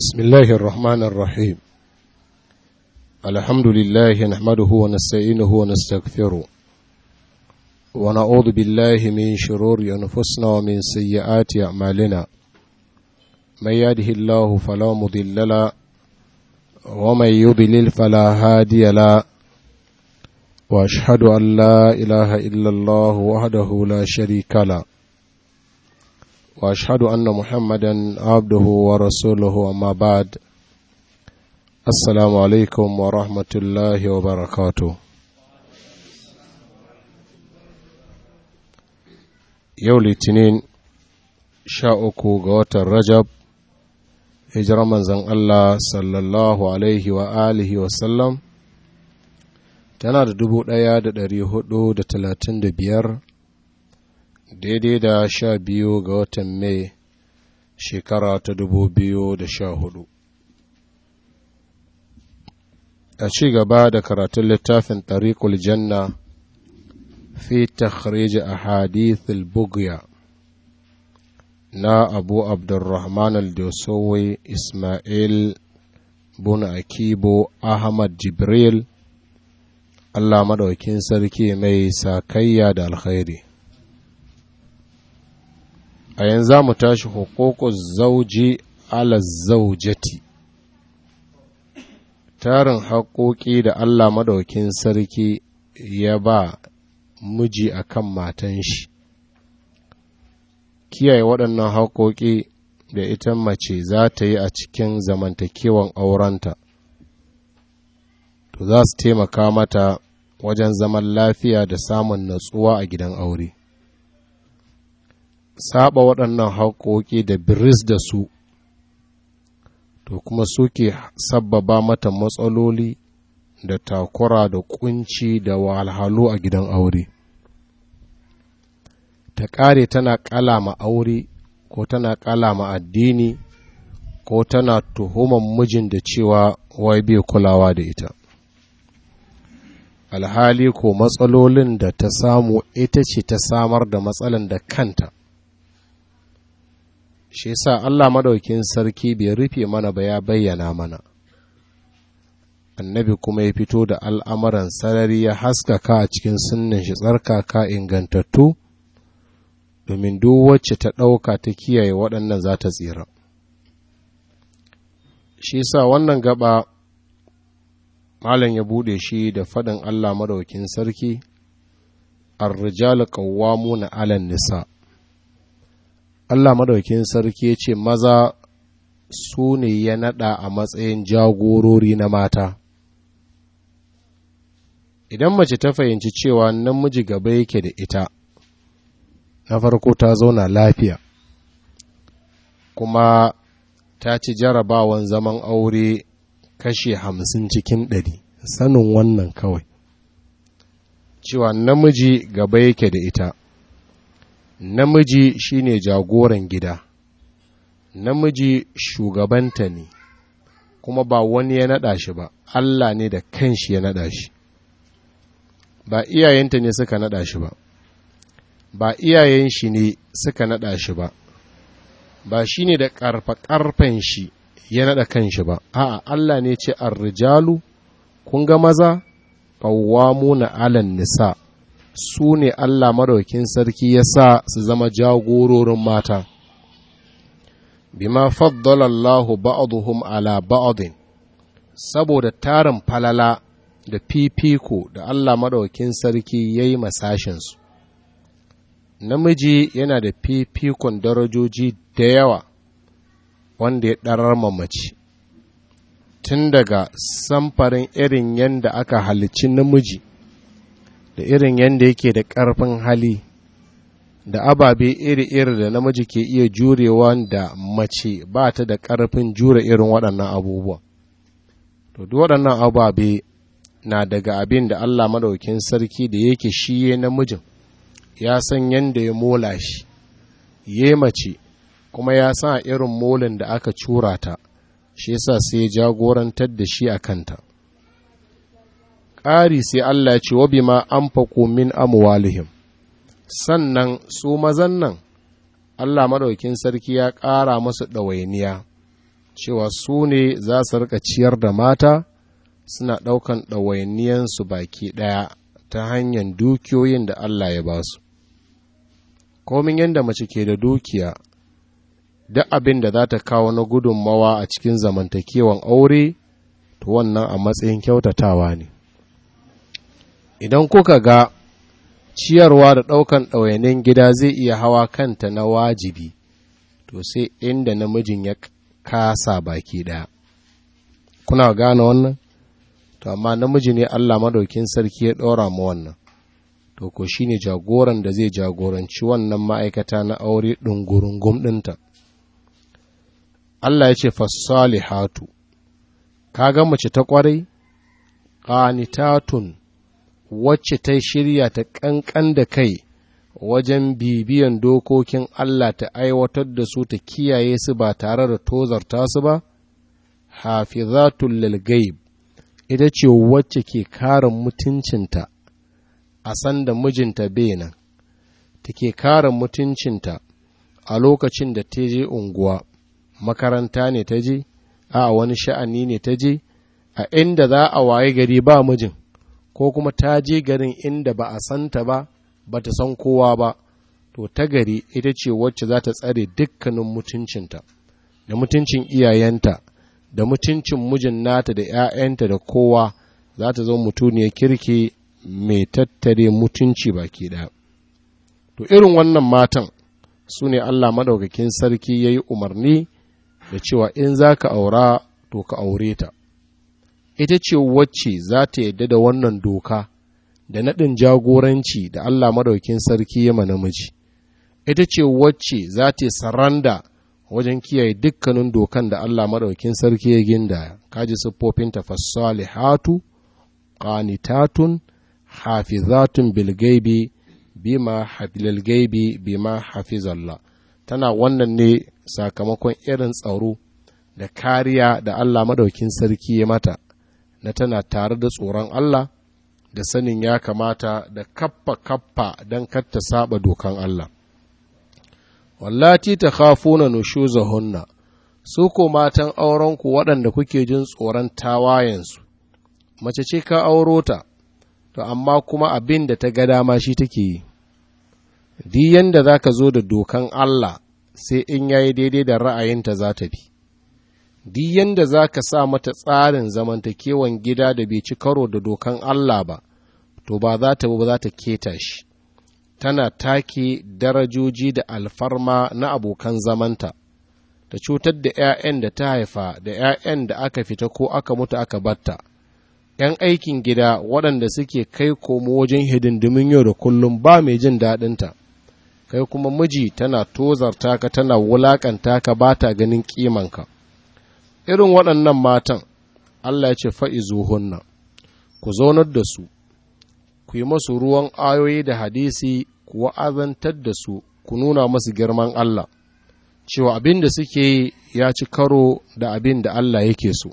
بسم الله الرحمن الرحيم الحمد لله نحمده ونستعينه ونستغفره ونعوذ بالله من شرور أنفسنا ومن سيئات أعمالنا من يهده الله فلا مضل له ومن يضلل فلا هادي له واشهد ان لا اله الا الله وحده لا شريك له واشهد ان محمدا عبده ورسوله اما بعد السلام عليكم ورحمه الله وبركاته yau litinin sha uku ga watan rajab hijirar manzan Allah sallallahu alaihi wa alihi wasallam tana da dubu ɗaya da ɗari hudu da talatin da biyar daidai da sha biyu ga watan mai shekara ta dubu biyu da sha hudu a ci gaba da karatun littafin tariqul janna fi takhrij ahadith al-bughya na abu abdurrahman al-dosowi ismail bun akibo ahmad jibril allah maɗaukin sarki mai sakayya da alkhairi a yanzu mu tashi hukukun zauji ala zaujati tarin haƙoƙi da allah maɗaukin sarki ya ba miji akan matan shi kiyaye waɗannan haƙoƙi da ita mace za ta yi a cikin zamantakewan aurenta to za su taimaka mata wajen zaman lafiya da samun natsuwa a gidan aure saba waɗannan haƙoƙi da biris da su to kuma suke sabbaba mata matsaloli da takura da kunci da wahalhalu a gidan aure ta ƙare tana ƙalama aure ko tana ƙalama addini ko tana tuhuman mijin da cewa wai bai kulawa da ita alhali ko matsalolin da ta samu ita ce ta samar da matsalan da kanta shi sa Allah madaukin sarki bai rufe mana ba ya bayyana mana annabi kuma ya fito da al'amuran sarari ya haskaka a cikin sunnin shi tsarkaka ingantattu domin duk wacce ta ɗauka ta kiyaye waɗannan za ta tsira shi sa wannan gaba malam ya buɗe shi da faɗin Allah madaukin sarki ar-rijalu qawwamuna 'alan nisa Allah madaukin sarki ya ce maza su ne ya naɗa a matsayin jagorori na mata idan mace ta fahimci cewa namiji gaba yake da ita na farko ta zauna lafiya kuma ta ci jarabawan zaman aure kashe hamsin cikin ɗari sanin wannan kawai cewa namiji gaba yake da ita namiji shine jagoran gida namiji shugabanta ne kuma ba wani ya naɗa shi ba Allah ne da kanshi ya naɗa shi ba iyayenta ne suka naɗa shi ba ba iyayen shi ne suka naɗa shi ba ba shi ne da ƙarfa-ƙarfen shi ya naɗa kanshi ba a'a Allah ne ce rijalu kun ga maza na alan nisa su ne Allah maraukin sarki ya sa su zama jagororin mata bima faddala Allahu ba'dhum ala ba'din saboda tarin falala da fifiko da Allah madaukin sarki ya yi masashinsu namiji yana da fifikon darajoji da yawa wanda ya ɗarar mamaci tun daga samfarin irin yadda aka halicci namiji da irin yadda yake da ƙarfin hali da ababe iri-iri da namiji ke iya jurewa da mace ba ta da ƙarfin jure irin waɗannan abubuwa to duk waɗannan ababe na daga abin da Allah maɗaukin sarki da yake shi ya namijin ya san yadda ya mola shi ya mace kuma ya sa irin molin da aka cura ta shi yasa sai ya jagorantar da shi a kanta ƙari sai Allah ya ce wa bima an min amwalihim sannan su mazan nan Allah maɗaukin sarki ya ƙara masu ɗawainiya cewa su ne za su rika ciyar da mata suna ɗaukan ɗawainiyansu baki ɗaya ta hanyar dukiyoyin da Allah ya ba su. Komin yadda mace ke da dukiya, duk abin da za ta kawo na gudunmawa a cikin zamantakewan aure, to wannan a matsayin kyautatawa ne. Idan kuka ga ciyarwa da ɗaukan ɗawainin gida zai iya hawa kanta na wajibi, to sai inda namijin ya kasa baki ɗaya. Kuna gane wannan? To, amma namiji ne Allah madaukin sarki ya ɗora mu wannan, to, ko shi ne jagoran da zai jagoranci wannan ma'aikata na aure ɗungurungum ɗinta. Allah ya ce, Fassalihatu, ka ga mace ta ƙwarai, ƙanitatun, wacce ta shirya ta ƙanƙan da kai wajen bibiyan dokokin Allah ta aiwatar da su ta kiyaye su ba tare da tozarta su ba, hafizatul lil gaib ita ce wacce ke kare mutuncinta a sanda mijinta nan, take kare mutuncinta a lokacin da ta je unguwa, makaranta ne ta je, a wani sha'ani ne ta je, a inda za a waye gari ba mijin, ko kuma ta je garin inda ba a santa ba, ba ta san kowa ba, to ta gari ita ce wacce za ta tsare dukkanin mutuncinta, da mutuncin iyayenta. da mutuncin mijin nata da ‘ya'yanta da kowa za ta zama mutuniyar kirki mai tattare mutunci baki ɗaya. To, irin wannan matan su ne Allah maɗaukakin sarki ya yi umarni da cewa in za ka aura to ka aure ta. Ita ce wacce za ta yadda da wannan doka da naɗin jagoranci da Allah maɗaukakin sarki ya namiji. Ita ce wacce za ta saranda wajen kiyaye dukkanin dokan da Allah maɗaukin sarki ya ginda kaji siffofin hatu qanitatun hafizatun bilgaibi bima hafilal gaibi bima hafizallah tana wannan ne sakamakon irin tsaro da kariya da Allah maɗaukin sarki ya mata na tana tare da tsoron Allah da sanin ya kamata da kappa kappa don kar ta saba dokan Allah wallati ta khafuna nushuzahunna su ko matan aurenku waɗanda kuke jin tsoron tawayensu mace ce ka auro ta to amma kuma abin da ta ga dama shi take yi di yanda za ka zo da dokan Allah sai in yayi daidai da ra'ayinta za ta bi di yanda za ka sa mata tsarin zamantakewan gida da bai ci karo da dokan Allah ba to ba za ta ba za ta keta shi tana take darajoji da alfarma na abokan zamanta, ta cutar da ’ya'yan da ta haifa da ’ya'yan da aka fita ko aka mutu aka batta, ’yan aikin gida waɗanda suke kai komo wajen hidindimin yau da kullum ba mai jin daɗinta, kai kuma miji tana tozarta ka tana wulaƙanta ka ba ta ganin ƙimanka. Irin waɗannan matan, Allah ya ce fa'izuhunna, ku zaunar da su, ku yi masu ruwan ayoyi da hadisi ku wa'azantar da su ku nuna masu girman Allah cewa abin da suke ya ci karo da abin da Allah yake so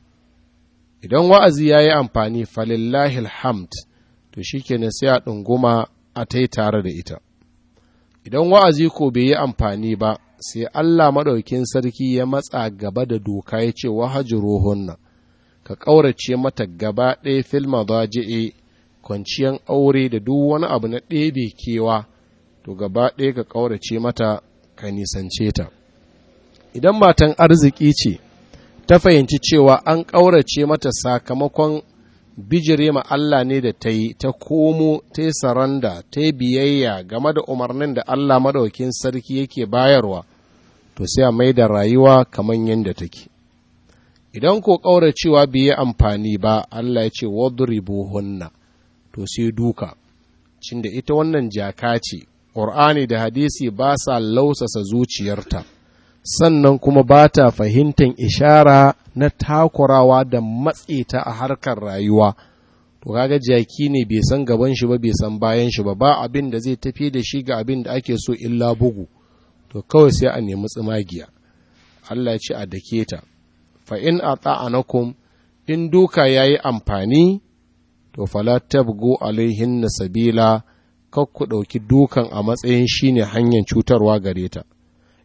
idan wa'azi ya yi amfani falillahi alhamd to shi kenan sai a ɗunguma a ta tare da ita idan wa'azi ko bai yi amfani ba sai Allah maɗaukin sarki ya matsa gaba da doka ya ce wahajiruhunna ka ƙaurace mata gaba ɗaya filma zaji'e kwanciyan aure da duk wani abu na ɗebe kewa to gaba ɗaya ka ƙaurace mata ka nisance ta idan matan arziki ce ta fahimci cewa an ƙaurace mata sakamakon bijire ma Allah ne da ta yi ta komo ta yi saranda ta yi biyayya game da umarnin da Allah maɗaukin sarki yake bayarwa to sai a mai da rayuwa kamar yadda take idan ko ƙauracewa bai yi amfani ba Allah ya ce wadribuhunna to sai duka cinda ita wannan jaka ce ƙur'ani da hadisi ba sa lausasa zuciyarta sannan kuma ba ta fahimtar ishara na takurawa da matse ta a harkar rayuwa to kaga jaki ne bai san gaban shi ba bai san bayan shi ba ba abin da zai tafi da shi ga abin da ake so illa bugu to kawai sai a nemi tsimagiya Allah ya ce a dake ta fa in ata'anakum in duka yayi amfani to fala tabgu alaihin sabila kar ku ɗauki dukan a matsayin shine hanyar cutarwa gare ta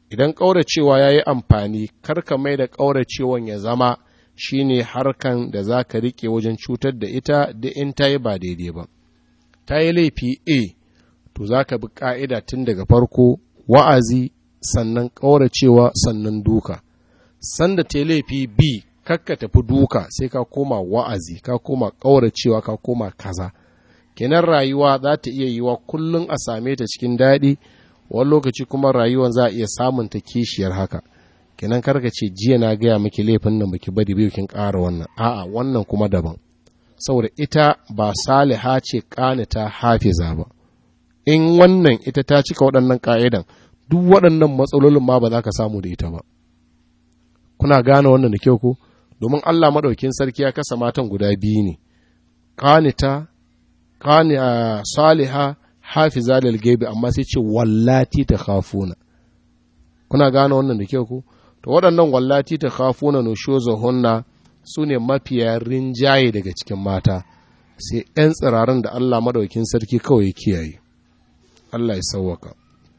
idan ƙauracewa ya yi amfani karka mai da ƙauracewan ya zama shine harkan da za ka riƙe wajen cutar da ita da in ta yi ba daidai ba ta yi laifi a to za ka bi ƙa'ida tun daga farko wa'azi sannan ƙauracewa sannan duka sanda ta yi laifi b kakka tafi duka sai ka koma wa'azi ka koma ƙauracewa ka koma kaza kenan rayuwa za ta iya yiwa kullum a same ta cikin daɗi wani lokaci kuma rayuwan za a iya samun ta kishiyar haka kenan karka ce jiya na gaya miki laifin nan baki bari biyu kin ƙara wannan a'a wannan kuma daban saboda ita ba saliha ce ƙanita hafiza ba in wannan ita ta cika waɗannan ƙa'idan duk waɗannan matsalolin ma ba za ka samu da ita ba kuna gane wannan da kyau ko domin Allah maɗaukin sarki ya kasa matan guda biyu ne ƙanita ƙani a saliha hafiza lil gaibi amma sai ce wallati ta khafuna kuna gane wannan da kyau ko to waɗannan wallati ta khafuna no hunna su ne mafiya rinjaye daga cikin mata sai ‘yan tsirarin da Allah maɗaukin sarki kawai kiyaye Allah ya sauwaka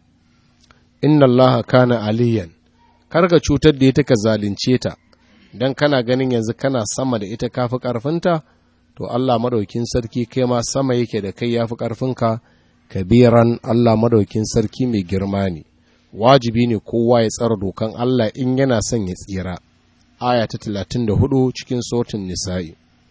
inna Allah kana aliyan karka cutar da ita ka zalunce ta don kana ganin yanzu kana sama da ita kafi ƙarfinta to Allah maɗaukin sarki kai ma sama yake da kai yafi ƙarfinka kabiran Allah maɗaukin sarki mai girma ne wajibi ne kowa ya tsara dokan Allah in yana son ya tsira aya ta talatin da hudu cikin sautin nisa'i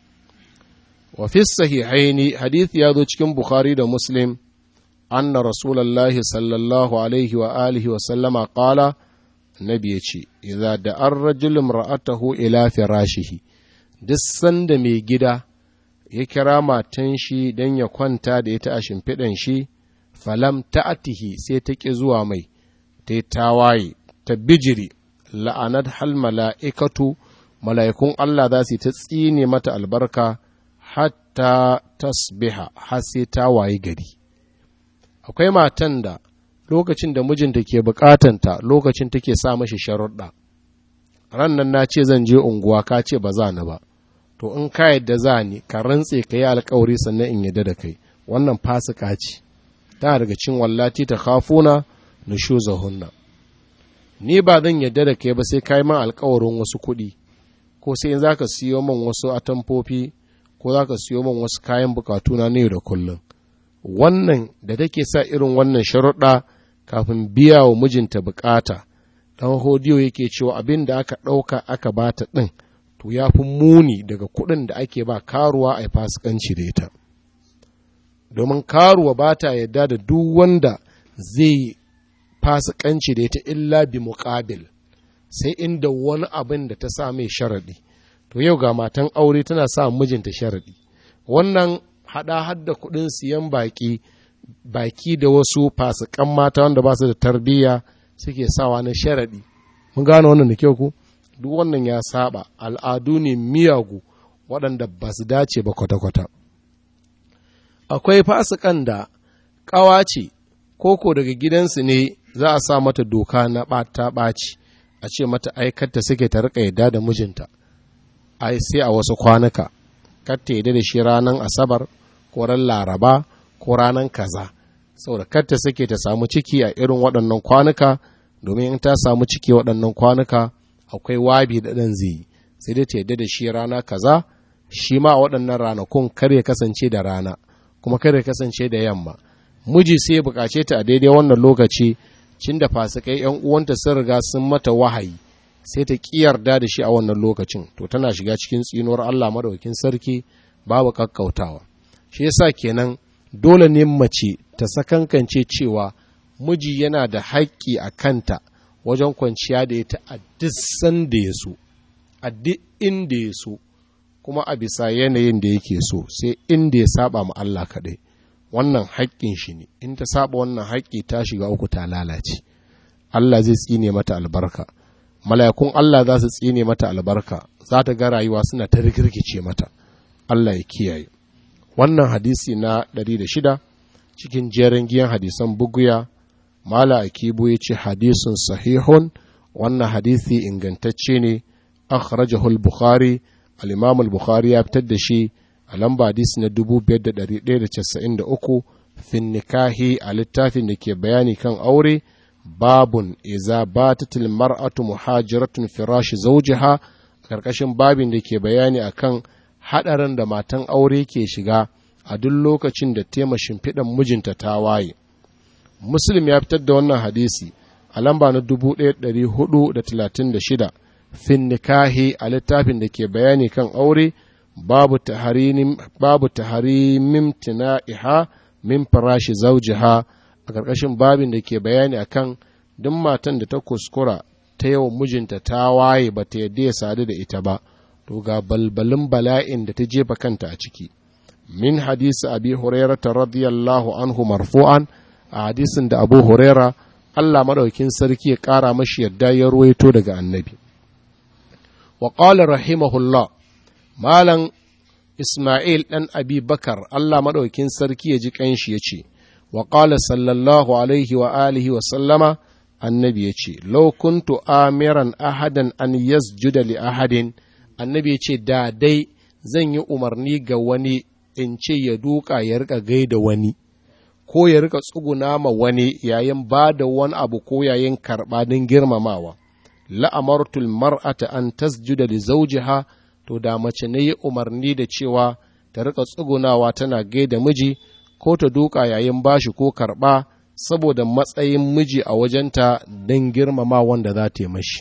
wa fi sahihaini hadith ya zo cikin bukhari da muslim anna rasulallahi sallallahu alaihi wa alihi wa sallama qala nabi ya ce idza da an rajulun ra'atahu ila firashihi duk sanda mai gida ya kira matan shi don ya kwanta da ita a shimfiɗan shi falam ta'atihi sai ta ƙi zuwa mai ta yi tawaye ta bijiri la'anat hal mala'ikatu mala'ikun Allah za su ta tsine mata albarka hatta tasbiha har sai ta waye gari akwai matan da lokacin da mijinta ke bukatanta lokacin take sa mashi sharuɗa ran nan na ce zan je unguwa ka ce ba za ni ba to in ka yadda za ni ka rantse ka yi alkawari sannan in yadda da kai wannan fasika ce tana daga cin wallati ta khafuna nushuzahunna ni ba zan yadda da kai ba sai kai man alkawarin wasu kuɗi ko sai in zaka siyo man wasu atamfofi ko zaka siyo man wasu kayan bukatu na yau da kullum wannan da take sa irin wannan sharuɗa kafin biya wa mijinta bukata dan hodiyo yake cewa abin da aka ɗauka aka bata ɗin to ya fi muni daga kuɗin da ake ba karuwa a fasikanci da ita domin karuwa ba ta yadda da duk wanda zai fasikanci da ita illa bi muƙabil sai inda wani abin da ta sa mai sharaɗi to yau ga matan aure tana sa mijinta sharaɗi wannan haɗa hadda kuɗin siyan baƙi baki da wasu fasikan mata wanda ba su da tarbiyya suke sawa na sharaɗi mun gane wannan da kyau ku duk wannan ya saba al'adu ne miyagu waɗanda ba su dace ba kwata-kwata akwai fasikan da ƙawa ce koko daga gidansu ne za a sa mata doka na ɓata ɓaci a ce mata aikata suke ta riƙa yadda da mijinta ai sai a wasu kwanuka kar ta yadda da shi ranar asabar ko ran laraba ko ranar kaza saboda kar ta suke ta samu ciki a irin waɗannan kwanuka domin in ta samu ciki waɗannan kwanuka akwai wabi da ɗan zai sai dai ta yadda da shi rana kaza shi ma a waɗannan ranakun kar ya kasance da rana kuma kar ya kasance da yamma miji sai ya buƙace ta a daidai wannan lokaci cin da fasikai yan uwanta sun riga sun mata wahayi sai ta ƙi yarda da shi a wannan lokacin to tana shiga cikin tsinuwar Allah madaukakin sarki babu kakkautawa shi yasa kenan dole ne mace ta sakankance cewa miji yana da haƙƙi a kanta wajen kwanciya da ita a duk sanda ya so a duk inda ya so kuma a bisa yanayin da yake so sai inda ya saba ma Allah kaɗai wannan haƙƙin shi ne in ta saba wannan haƙƙi ta shiga uku ta lalace Allah zai tsine mata albarka mala'ikun Allah za su tsine mata albarka za ta ga rayuwa suna ta rikirkice mata Allah ya kiyaye wannan hadisi na 106 cikin jerin giyan hadisan buguya mala akibu ya ce hadisun sahihun wannan hadisi ingantacce ne akhrajahu al-bukhari al-imam al-bukhari ya fitar da shi a lamba hadisi na 5193 fin nikahi a littafin da ke bayani kan aure babun iza batatil mar'atu muhajiratun firashi zawjiha karkashin babin da ke bayani akan hadarin da matan aure ke shiga a duk lokacin da tema shimfiɗan mijinta ta waye muslim ya fitar da wannan hadisi a lamba na 1436 fin nikahi a littafin da ke bayani kan aure babu taharimin tina'iha min farashi zaujiha a ƙarƙashin babin da ke bayani akan duk matan da ta kuskura ta yawan mijinta ta waye ba ta yadda ya sadu da ita ba to ga balbalin bala'in da ta jefa kanta a ciki min hadisi abi hurairata radiyallahu anhu marfu'an a hadisin da abu huraira Allah maɗaukin sarki ya ƙara mashi yadda ya ruwaito daga annabi wa qala rahimahullah malam Ismail ɗan Abi Bakar Allah maɗaukin sarki ya ji ƙanshi ya ce, wa ƙala sallallahu alaihi wa alihi wa sallama annabi ya ce, Lau kuntu amiran ahadan an yasjuda li ahadin annabi ya ce, da dai zan yi umarni ga wani in ce ya duka ya rika gaida wani, ko ya rika tsuguna ma wani yayin ba da wani abu ko yayin karɓa don girmamawa. La'amartul mar'ata an tasjuda li zawjiha to da mace na yi umarni da cewa ta rika tsugunawa tana gaida miji ko ta duka yayin bashi ko karɓa saboda matsayin miji a wajenta don girmama wanda za ta yi mashi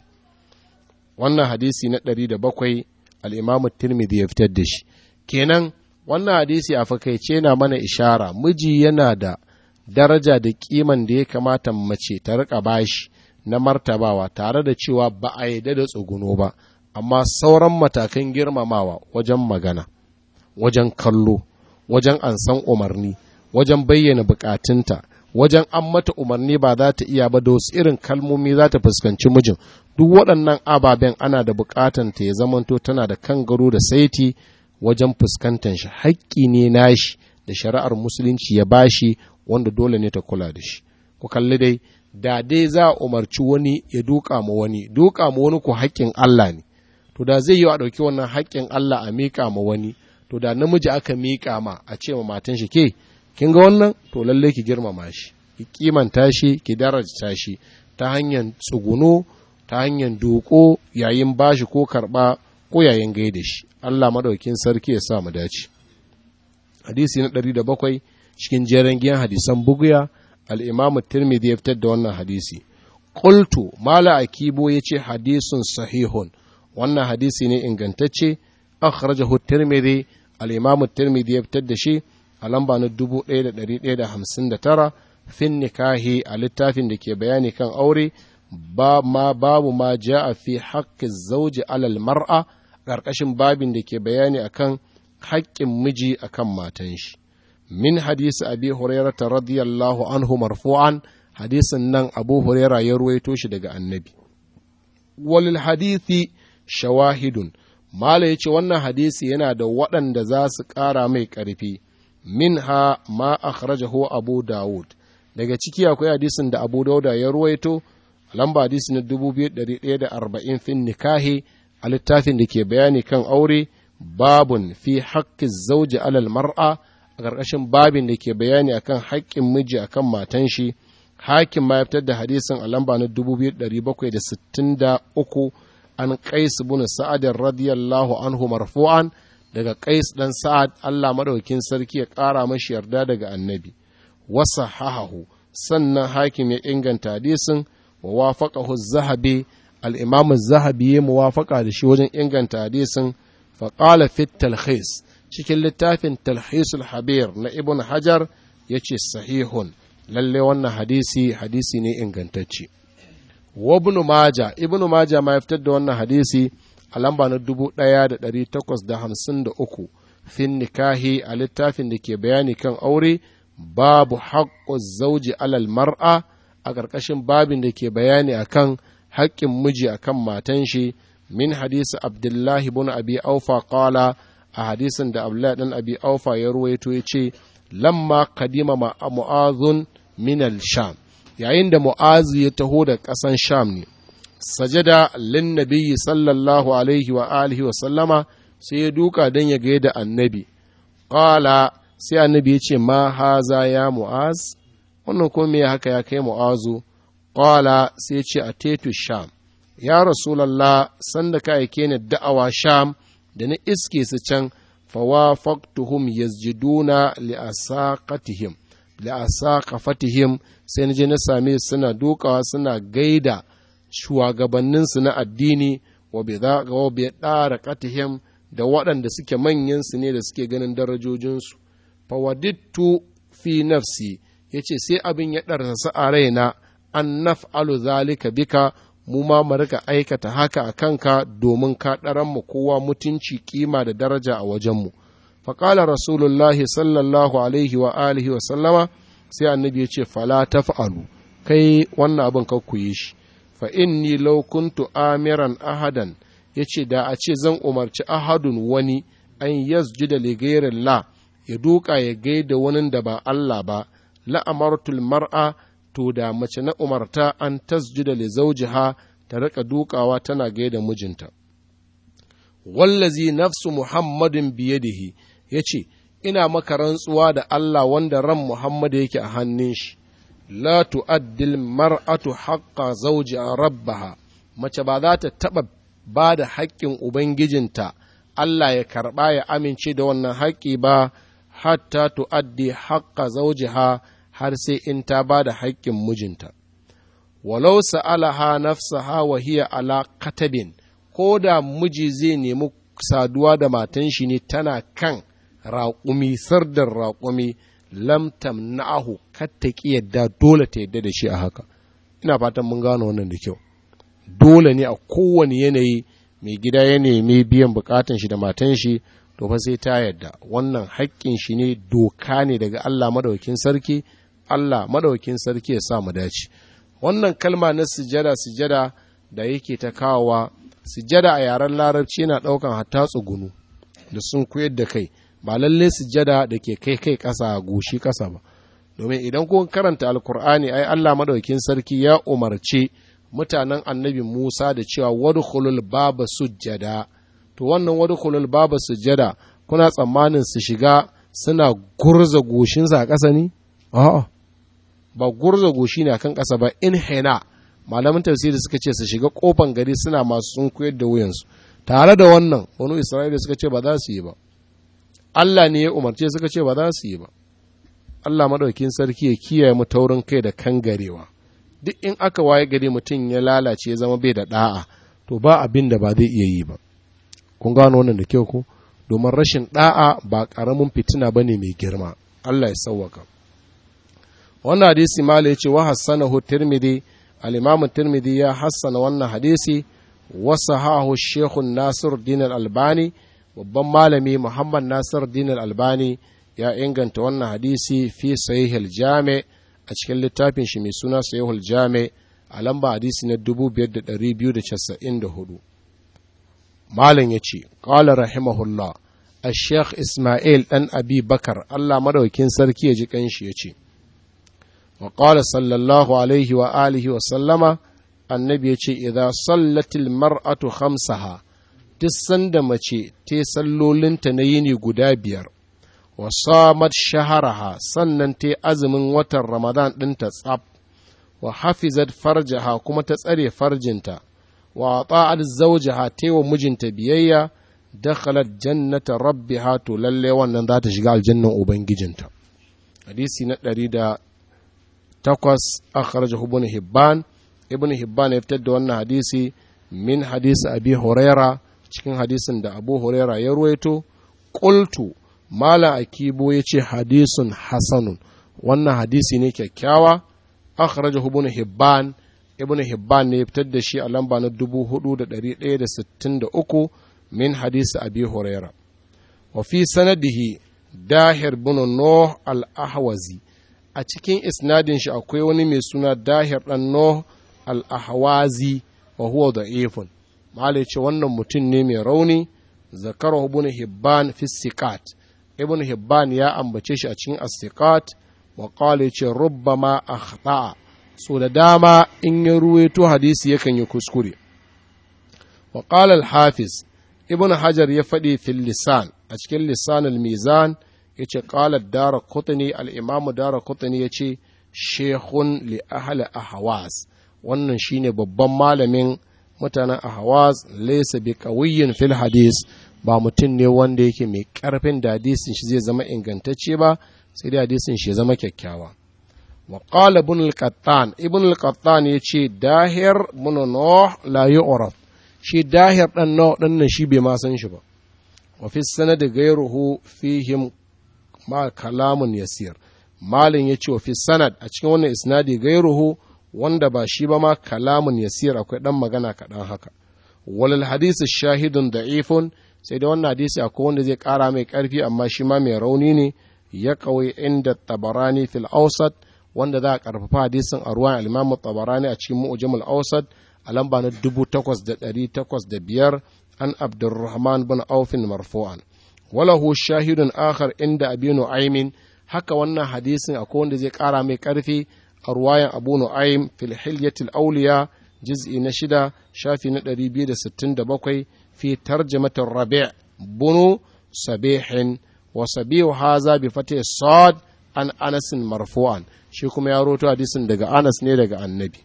wannan hadisi na ɗari da bakwai al'imamu tirmidhi ya fitar da shi kenan wannan hadisi a fakaice na mana ishara miji yana da daraja da kiman da ya kamata mace ta rika bashi na martabawa tare da cewa ba a yarda da tsuguno ba amma sauran matakan girmamawa wajen magana wajen kallo wajen ansan umarni wajen bayyana bukatunta wajen an mata umarni ba za ta iya ba da wasu irin kalmomi za ta fuskanci mijin duk waɗannan ababen ana da bukatan ta ya zamanto tana da kangaro da saiti wajen fuskantar shi haƙƙi ne nashi da shari'ar musulunci ya bashi wanda dole ne ta kula da shi ku kalli dai da dai za a umarci wani ya duka ma wani duka ma wani ku haƙƙin Allah ne to da zai yi a ɗauki wannan haƙƙin Allah a miƙa ma wani to da namiji aka miƙa ma a ce ma matan shi ke kin ga wannan to lalle ki girmama shi ki kimanta shi ki daraja shi ta hanyar tsuguno ta hanyar doko yayin bashi ko karɓa ko yayin gaida shi Allah madaukin sarki ya sa mu dace hadisi na ɗari da bakwai cikin jeren giyan hadisan buguya al-imamu tirmidhi ya fitar da wannan hadisi qultu mala akibo yace hadisun sahihun wannan hadisi ne ingantacce akhrajahu tirmidhi al-imam tirmidhi ya fitar da shi a lamba na 1159 fin nikahi a littafin da ke bayani kan aure ba ma babu ma ja'a fi haqqi zawji alal mar'a ƙarƙashin babin da ke bayani akan haƙƙin miji akan matan shi min hadisi abi hurairah radiyallahu anhu marfu'an hadisin nan abu hurairah ya ruwaito shi daga annabi walil hadithi shawahidun Mala ya ce wannan hadisi yana da waɗanda za su ƙara mai ƙarfi, min ha ma akhrajahu Abu Dawud, daga ciki akwai hadisin da Abu Dawuda ya ruwaito, lamba hadisi na 2140 fin nikahi a littafin da ke bayani kan aure, babun fi haƙƙin zauji alal mar'a a ƙarƙashin babin da ke bayani akan haƙƙin miji akan matan shi, hakim ma ya fitar da hadisin a lamba na 2763 an qais bin sa'ad radiyallahu anhu marfu'an daga qais dan sa'ad Allah madaukin sarki ya ƙara mashi yarda daga annabi wasa hahahu sannan hakim ya inganta hadisin wa wafaqahu az-zahabi al-imam az-zahabi ya muwafaqa da shi wajen inganta hadisin fa qala fi talhis cikin littafin talhisul habir na ibn hajar yace sahihun lalle wannan hadisi hadisi ne ingantacce wa ibn maja ibn maja ma ya fitar da wannan hadisi a lamba na 1853 fin nikahi a littafin da ke bayani kan aure babu haƙƙo zauji alal mar'a a ƙarƙashin babin da ke bayani akan haƙƙin miji akan matan shi min hadisi abdullahi bin abi aufa qala a hadisin da abdullahi dan abi aufa ya ruwaito ya ce lamma kadima mu'azun min al-sham yayin da mu'azu ya taho da ƙasan sham ne sajada lin nabiyyi sallallahu alaihi wa alihi wa sallama sai ya duka don ya gaida annabi qala sai annabi ya ce ma haza ya mu'az wannan ko me haka ya kai mu'azu qala sai ce a tetu sham ya rasulallah sanda ka aike ni da'awa sham da na iske su can fawafaqtuhum yasjuduna li'asaqatihim li'asaqafatihim sai na je na same suna dukawa suna gaida shugabanninsu na addini wa bi ɗara katihim da waɗanda suke manyansu ne da suke ganin darajojinsu fawadittu fi nafsi ya ce sai abin ya ɗarsa a raina an naf'alu zalika bika mu ma mu rika aikata haka a kanka domin ka ɗaran mu kowa mutunci kima da daraja a wajenmu faƙala rasulullahi sallallahu alaihi wa alihi wa sallama sai annabi ya ce fala taf'alu kai wannan abin ka ku yi shi fa inni law kuntu amiran ahadan yace da a ce zan umarci ahadun wani an yasjuda li la ya duka ya gaida wani da ba Allah ba la amartul mar'a to da mace na umarta an tasjuda li zawjiha ta rika dukawa tana gaida mijinta wallazi nafsu muhammadin biyadihi yace ina maka rantsuwa da Allah wanda ran Muhammad yake a hannun shi la tu'addil mar'atu haqqa zawji rabbaha mace ba za ta taɓa ba da haƙƙin ubangijinta Allah ya karɓa ya amince da wannan haƙƙi ba hatta tu'addi haqqa zawjiha har sai in ta ba da haƙƙin mijinta walau sa'alaha nafsaha wa hiya ala katabin ko da miji zai nemi saduwa da matan shi ne tana kan raƙumi sardar raƙumi lam tamna'ahu kar ta ki yadda dole ta yadda da shi a haka ina fatan mun gano wannan da kyau dole ne a kowane yanayi mai gida ya nemi biyan bukatan shi da matan shi to fa sai ta yadda wannan haƙƙin shi ne doka ne daga Allah madaukin sarki Allah madaukin sarki ya sa mu dace wannan kalma na sujada sujada da yake ta kawowa sujada a yaren larabci yana ɗaukan hatta tsugunu da sun koyar da kai ba lalle sujada da ke kai kai ƙasa goshi ƙasa ba domin idan kun karanta alkur'ani ai Allah madaukin sarki ya umarce mutanen annabi Musa da cewa wadkhulul baba sujjada to wannan wadkhulul baba sujjada kuna tsammanin su shiga suna gurza goshinsa a ƙasa ne a'a ba gurza goshi ne akan ƙasa ba in hina malaman tafsiri suka ce su shiga kofan gari suna masu sun koyar da wuyansu tare da wannan wani isra'ila suka ce ba za su yi ba Allah ne ya umarce suka ce ba za su yi ba Allah madaukin sarki ya kiyaye mu taurin kai da kangarewa duk in aka waye gari mutum ya lalace ya zama bai da da'a to ba abin da ba zai iya yi ba kun gano wannan da kyau ko domin rashin da'a ba karamin fitina bane mai girma Allah ya sauwaka wannan hadisi mala ya ce wa hassanahu tirmidhi al-imam tirmidhi ya hassana wannan hadisi wa sahahu shekhu nasir din albani babban malami muhammad nasir din albani ya inganta wannan hadisi fi sahih jami a cikin littafin shi mai suna sahih jami a lamba hadisi na 2294 malam ya ce qala rahimahullah الشيخ إسماعيل أن أبي بكر الله مدوكين سركي يجي كنشي يجي وقال صلى الله عليه وآله وسلم النبي يجي إذا صلت المرأة خمسها تسند مچي تسلولن تنيني قدابير وصامت شهرها سنن تي أزم وتر رمضان دنت صاب وحفظت فرجها كما تسأري فرجنتا وأطاعت زوجها تي ومجنت بيئة dakhalat jannata rabbiha to lalle wannan za ta shiga aljannan ubangijinta hadisi na ɗari da takwas akhrajahu ibn hibban ibn hibban ya fitar da wannan hadisi min hadisi abi huraira cikin hadisin da abu huraira ya ruwaito qultu mala akibo yace hadisun hasanun wannan hadisi ne kyakkyawa akhrajahu ibn hibban ibn hibban ne ya fitar da shi a lamba na 4163 من حديث أبي هريرة وفي سنده داهر بن نوح الأحوزي أتكين إسناد شأكوي وني سنة داهر بن نوح الأحوازي وهو ضعيف ما عليك وانا متن نيمي روني ذكره ابن هبان في السكات ابن هبان يا أمبتش أتكين السكات وقال ربما أخطأ so da dama in ya ruwaito hadisi yakan yi kuskure wa qala al-hafiz ibn hajar ya faɗi fil lisan a cikin lisan al-mizan ya ce ƙalar dara kutani al'imamu dara kutani ya ce shehun li ahli ahwas wannan shine babban malamin mutanen ahwaz laysa bi qawiyyin fil hadis ba mutum ne wanda yake mai karfin da hadisin shi zai zama ingantacce ba sai dai hadisin shi ya zama kyakkyawa wa qala ibn al-qattan ibn al-qattan yace dahir ibn nuh la yu'raf shi dahir dan nuh din nan shi bai ma san shi ba wa fi sanad ghayruhu fihim ma kalamun yasir malin yace wa fi sanad a cikin wannan isnadi ghayruhu wanda ba shi ba ma kalamun yasir akwai dan magana kaɗan haka walal hadisi shahidun da'ifun sai da wannan hadisi akwai wanda zai ƙara mai ƙarfi amma shi ma mai rauni ne ya kawai inda tabarani fil ausat wanda za a ƙarfafa hadisin a ruwan alimamu tabarani a cikin mu'jamul ausat a lamba na dubu takwas da ɗari takwas da biyar an abdurrahman bin aufin marfu'an walahu shahidun akhar inda abinu aimin haka wannan hadisin akwai wanda zai ƙara mai ƙarfi a ruwayan abu nu'aym fil hilyatil auliya juz'i na shida shafi na ɗari biyu da sittin da bakwai fi tarjamatin rabi' bunu sabihin wa sabihu haza bi fatih sad an anasin marfu'an shi kuma ya roto hadisin daga anas ne daga annabi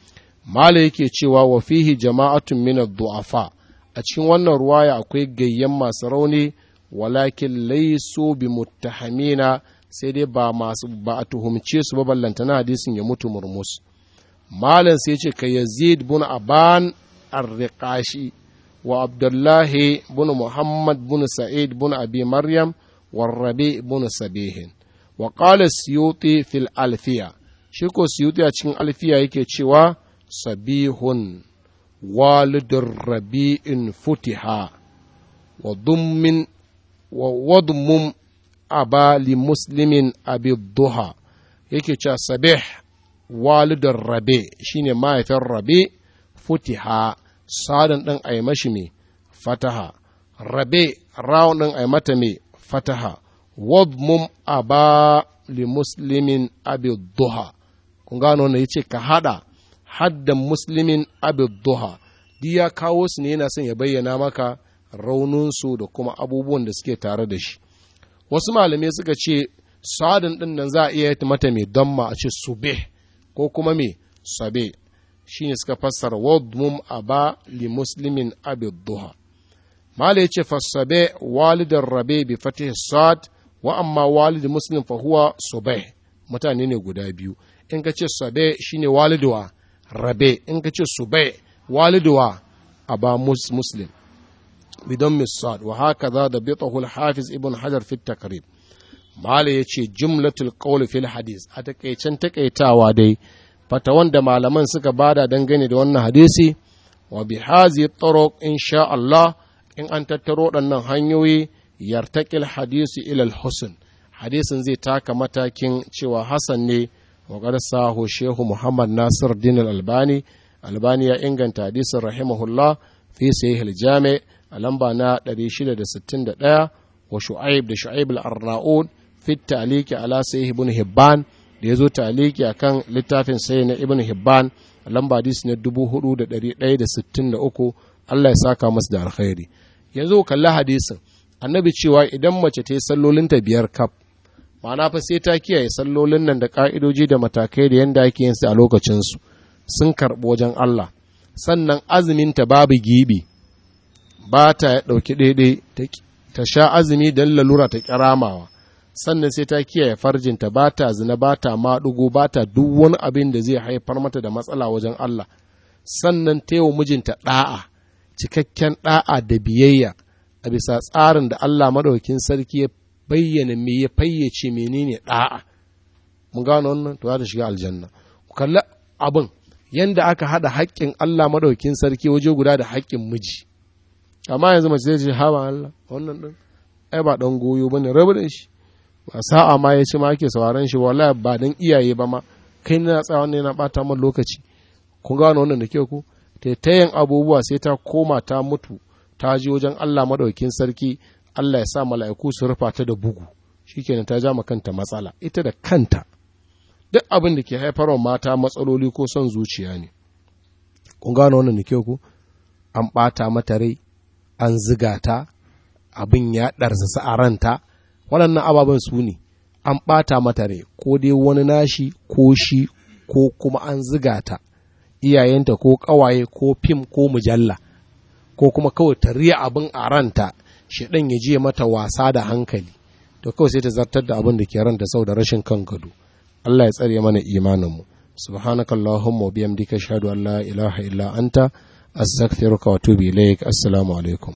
mala yake cewa wa fihi jama'atun min du'afa a cikin wannan ruwaya akwai gayyan masu rauni walakin laysu bi muttahamina sai dai ba masu ba a tuhumce su ba ballantana hadisin ya mutu murmus malam sai ce ka yazid bin aban arriqashi wa abdullahi bin muhammad bin sa'id bin abi maryam wa rabi bin sabihin wa qala siyuti fil alfiya shi ko siyuti a cikin alfiya yake cewa sabihun walidur rabi'in futiha wa dummin wa wadmum aba li muslimin abi duha yake cewa sabih walidar rabe shine mahaifin rabe futiha sadan ɗin a yi mashi mai fataha rabe rawun ɗin a yi mata mai fataha wadmum aba li muslimin abi duha kun gano wannan yace ka hada haddan muslimin abi duha duk ya kawo su ne yana son ya bayyana maka rauninsu da kuma abubuwan da suke tare da shi wasu malamai suka ce sadin ɗin nan za a iya mata mai damma a ce sube ko kuma mai sabe shi ne suka fassara wadmum aba li muslimin abid duha mala yace fassabe walidar rabe bi fatih sad wa amma walid muslim fa huwa sube mutane ne guda biyu in ka ce sabe shine waliduwa rabe in ka ce sube waliduwa aba muslim بدم الصاد وهكذا ضبطه الحافظ ابن حجر في التقريب mala ya ce jumlatul qawl fil hadis a takaicen takaitawa dai fatawan da malaman suka bada dangane da wannan hadisi wa bi hazi turuq insha Allah in an tattaro waɗannan hanyoyi yartakil hadisi ila husn hadisin zai taka matakin cewa hasan ne wa sahu shehu Muhammad Nasir Din albani albani ya inganta hadisin rahimahullah fi sahih al-jami' a lamba na 661 wa shu'aib da shu'aib al-arnaud fi ta'liqi ala sahih ibn hibban da yazo ta'liqi akan littafin sahih na ibn hibban a lamba hadisi na 4163 Allah ya saka masa da alkhairi yanzu kalli hadisin annabi cewa idan mace ta yi sallolinta biyar kaf ma'ana fa sai ta kiyaye sallolin nan da ka'idoji da matakai da yanda ake yin su a lokacinsu sun karɓi wajen Allah sannan azuminta babu gibi ba ta ɗauki ɗaiɗai ta sha azumi don lalura ta kiramawa sannan sai ta kiyaye farjinta ba ta zina ba ta maɗugo ba ta duk wani abin da zai haifar mata da matsala wajen Allah sannan ta yi mijinta ɗa'a cikakken ɗa'a da biyayya a bisa tsarin da Allah maɗaukin sarki ya bayyana me ya fayyace menene ɗa'a mun gano wannan to za ta shiga aljanna ku kalli abin yanda aka haɗa haƙƙin Allah maɗaukin sarki waje guda da haƙƙin miji amma yanzu mace zai ce hawa Allah wannan ɗin ai ba ɗan goyo ba ne rabu da shi ba sa'a ma ya ce ma ake sauraron shi wallahi ba dan iyaye ba ma kai na tsaya wannan yana ɓata man lokaci kun gano wannan da kyau ku taitayen abubuwa sai ta koma ta mutu ta ji wajen Allah maɗaukin sarki Allah ya sa mala'iku su rufa ta da bugu shikenan ta ja kanta matsala ita da kanta duk abin da ke haifarwa mata matsaloli ko son zuciya ne kun gano wannan da kyau ku an ɓata mata rai an ziga ta abin ya ɗarzasa a ranta waɗannan ababen su ne an ɓata mata rai ko dai wani nashi ko shi ko kuma an ziga ta iyayenta ko ƙawaye ko fim ko mujalla ko kuma kawai ta riya abin a ranta shaɗan ya je mata wasa da hankali to kawai sai ta zartar da abin da ke ranta sau da rashin kan gado Allah ya tsare mana imaninmu subhanaka allahumma wa bihamdika ashhadu an la ilaha illa anta astaghfiruka wa atubu ilaik assalamu alaikum